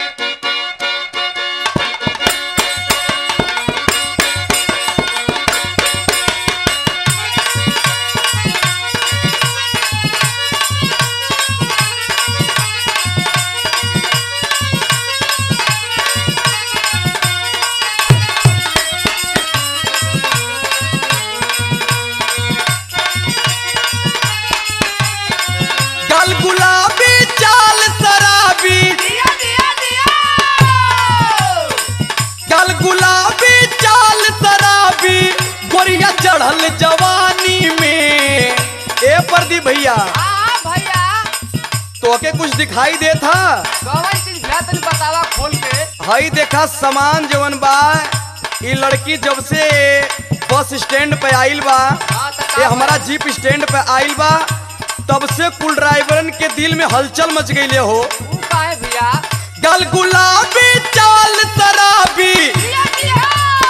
गल गुलाबी चाल शराबी दिया दिया दिया गल गुलाबी चाल शराबी गोरिया चढ़ल जवानी में ए प्रदीप भैया हाँ भैया तोके कुछ दिखाई दे था कौन चीज भैया तनी बतावा खोल के हई देखा सामान जवन बा ई लड़की जब से बस स्टैंड पे आइल बा हाँ तो का ये हमारा भइल? जीप स्टैंड पे आइल बा तब से कुल ड्राइवरन के दिल में हलचल मच गई हो ऊ काहे भैया गल गुलाबी चाल शराबी दिया दिया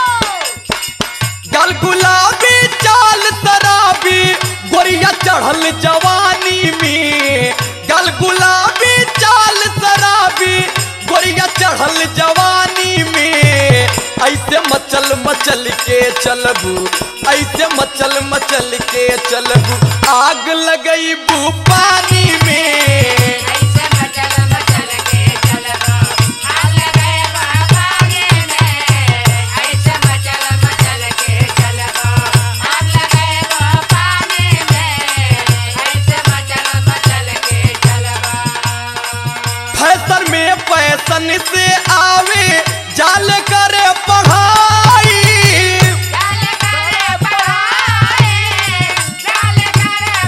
गल गुलाबी चाल शराबी गोरिया चढ़ल जवानी में गल गुलाबी चाल शराबी गोरिया चढ़ल जवानी में ऐसे मचल मचल के चलबू ऐसे मचल मचल के चलबू आग लगई बू पानी में ऐसे मचल मचल के चलबो आग लगे पानी में ऐसे मचल मचल के चलबो आग लगे पानी में ऐसे मचल मचल के चलबो फैशन में पैसन से आवे जाल करे पढ़ाई जाल करे पढ़ाई जाल करे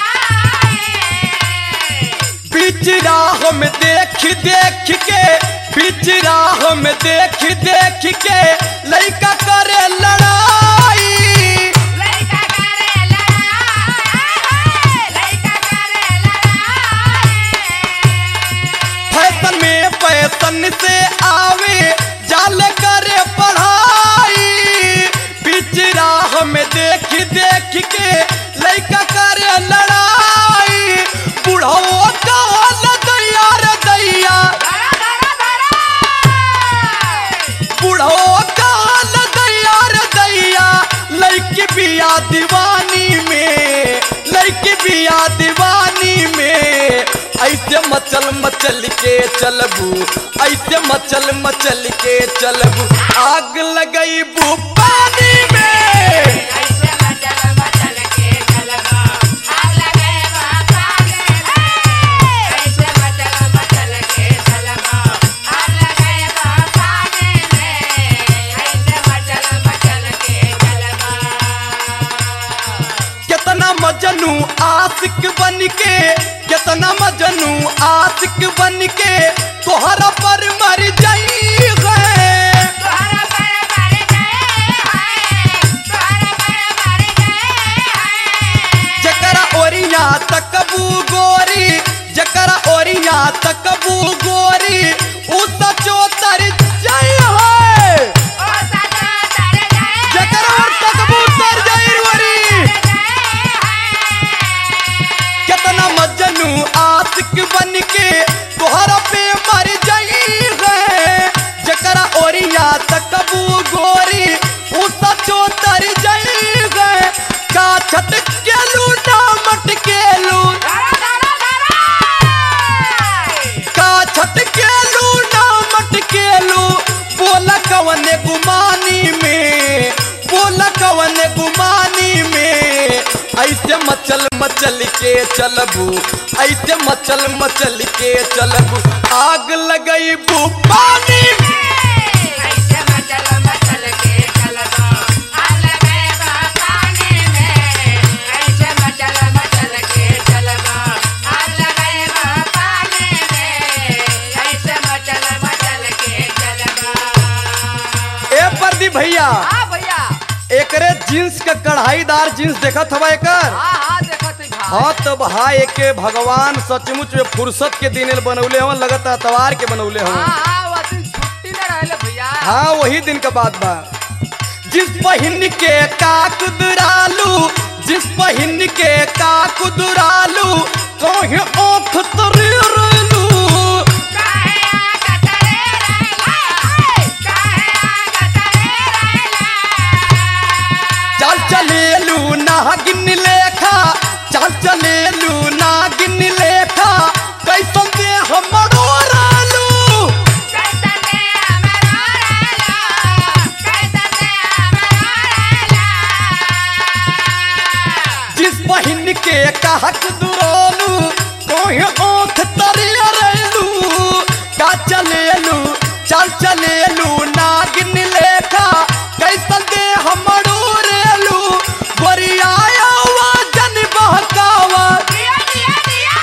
पढ़ाई बीच राह में देख देख के बीच राह में देख देख के लड़का करे लड़ाई लइका करे लड़ाई लइका करे लड़ाई फैशन में पैसन से आवे जाल करे पढ़ाई बीच राह में देख देख के लड़का करे लड़ाई बुढ़ो कहल दैया रे दैया धरा धरा धरा बुढ़ो कहल दैया रे दैया लड़की बिया दीवानी में लड़की बिया दीवानी में ऐसे मचल मचल के चलबू ऐसे मचल मचल के चलबू आग लगई बू पानी में ऐसे मचल मचल के चलबो आग लगे पानी में ऐसे मचल मचल के चलबो आग लगे पानी में ऐसे मचल मचल के चलबो कितना मजनू आशिक बन के कितना मजनू आशिक बन के तोहरा पर मर जाई है तोहरा पर मर गए हैं तोहरा पर मर गए हैं जकरा ओरिया तकबू गोरी जकरा ओरिया तकबू गोरी उ सचो तर जाई है ओ सदा तर गए जकरा और तकबू तर जाई गोरी कितना मजनू आशिक बन के तोहरा पे मर जाई है जकरा ओरिया तकबू गोरी उ सचो तर जाई है का छट के लू ना मट के लू का छटकेलू ना मटकेलू बोला कवने गुमानी में बोला कवने गुमानी में ऐसे मचल मचल के चलबू ऐसे मचल मचल के चलबू आग लगई बू पानी में ऐसे मचल मचल के चलबो आग लगे पानी में ऐसे मचल मचल के चलबो आग लगे पानी में ऐसे मचल मचल के चलबो ए प्रदीप भैया हाँ भैया एकरे जींस के कढ़ाईदार जींस देखत हवा एकर हाँ हाँ देखत है भाई हाँ तो भाई एके भगवान सचमुच में फुर्सत के दिन बनौले हवन लगत तवार के बनौले हवन हाँ हाँ वो दिन छुट्टी न रहले भैया हाँ वही दिन का बात बा जिस पहिन के का कुदरालू जिस पहिन के का कुदरालू कहीं ओख तरी रेलू काहे आका तरे हक दुरोलू कोई ओख तरिया रेलू का चलेलू चल चलेलू नागिन लेखा कैसन दे हमड़ू रेलू गोरिया जन बहकावा दिया दिया दिया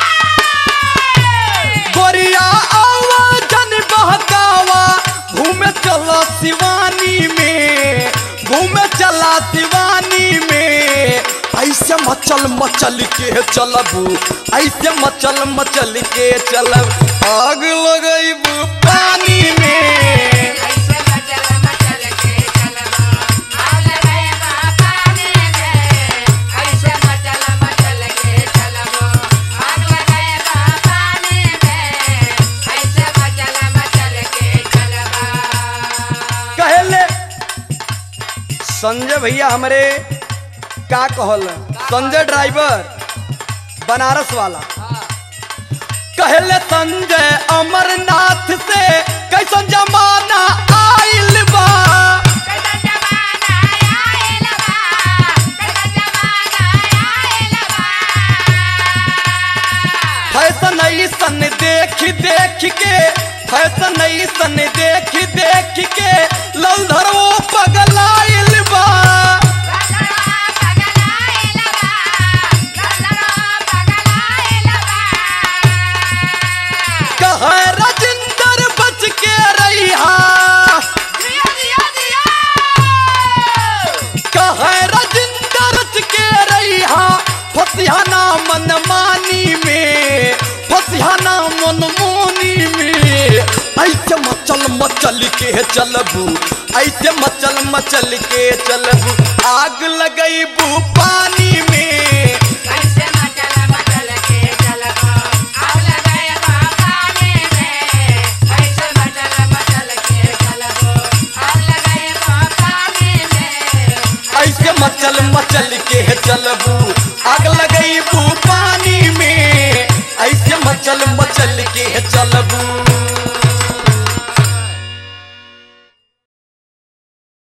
गोरिया आवा जन बहकावा घूमे चला शिवानी में घूमे चला शिवानी में ऐसे मचल मचल के चलबू ऐसे मचल मचल के चलब आग लगैबू पानी में ऐसे मचल मचल के चलबो आग लगाएबा पानी में ऐसे मचल मचल के चलबो आग लगाएबा पानी में ऐसे मचल मचल के चलबा कहले संजय भैया हमारे का कहल संजय ड्राइवर बनारस वाला कहले संजय अमरनाथ से कैसन जमाना आइल बा कैसा जमाना आइल बा कैसा जमाना आइल बा फैशन ऐसन देख देख के फैशन ऐसन देख देख के लौधरो पगलाइल बा कहे राजिंदर बच के रहिहा कहे राजिंदर बच के रहिहा फसिहाना मनमानी में फसिहाना मनमोनी में ऐसे मचल मचल के चलबू ऐसे मचल मचल के चलबू आग लगैबू पानी में ऐसे मचल मचल के चलबू